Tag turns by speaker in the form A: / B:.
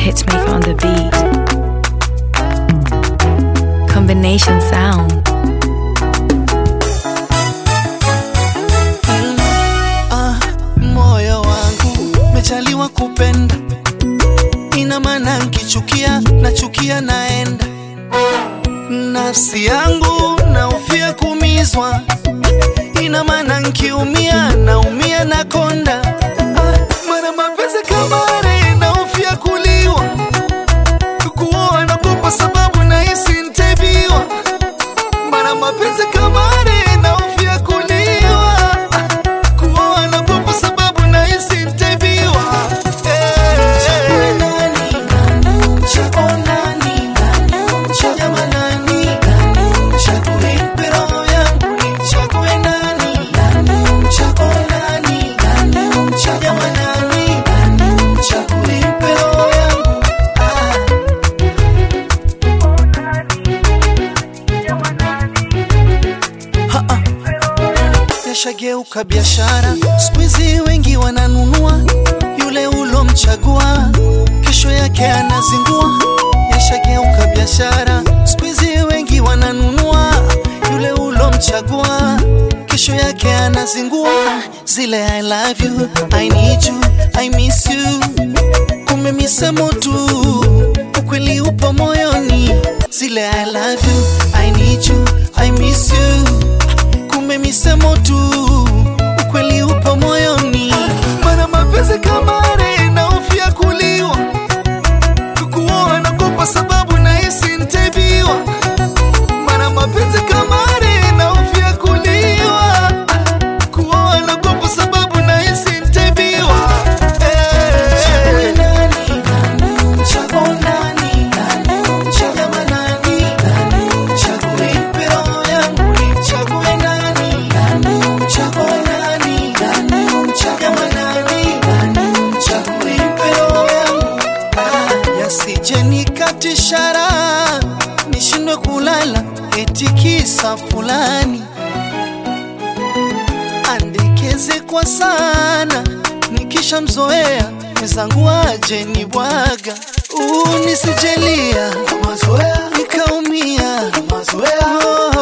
A: hitmaker on the beat. Combination sound.
B: Ah, moyo wangu mejaliwa kupenda, ina maana nkichukia nachukia naenda. Nafsi yangu naufia kumizwa, ina maana nkiumia naumia na konda. Ah, mara mapenzi kama are naufia kuliwa, kuoa nagopa sababu nahisi ntabiwa. Mara mapenzi kama are naufia kuliwa kuoa na popo sababu nahisi ntabiwa. Yashageuka biashara, siku hizi wengi wananunua yule ulomchagua, kesho yake anazingua. Yashageuka biashara, siku hizi wengi wananunua yule ulomchagua, kesho yake anazingua. Zile I love you, I need you, I miss you, kumbe misemo tu, ukweli upo moyoni. Zile I love you, I need you, I miss you kumbe misemo tu, ukweli upo moyoni. Mana mapenzi kama are naufia kuliwa, kukuoa nagopa sababu nahisi ntabiwa. Mana mapenzi kama are naufia kuliwa, kuoa nagopa sababu nahisi ntabiwa. Eh. Yasije nikatishara nishindwe kulala eti kisa fulani andekeze kwa sana nikisha mzoea mwenzangu aje ni bwaga uu nisijelia nikaumia oh,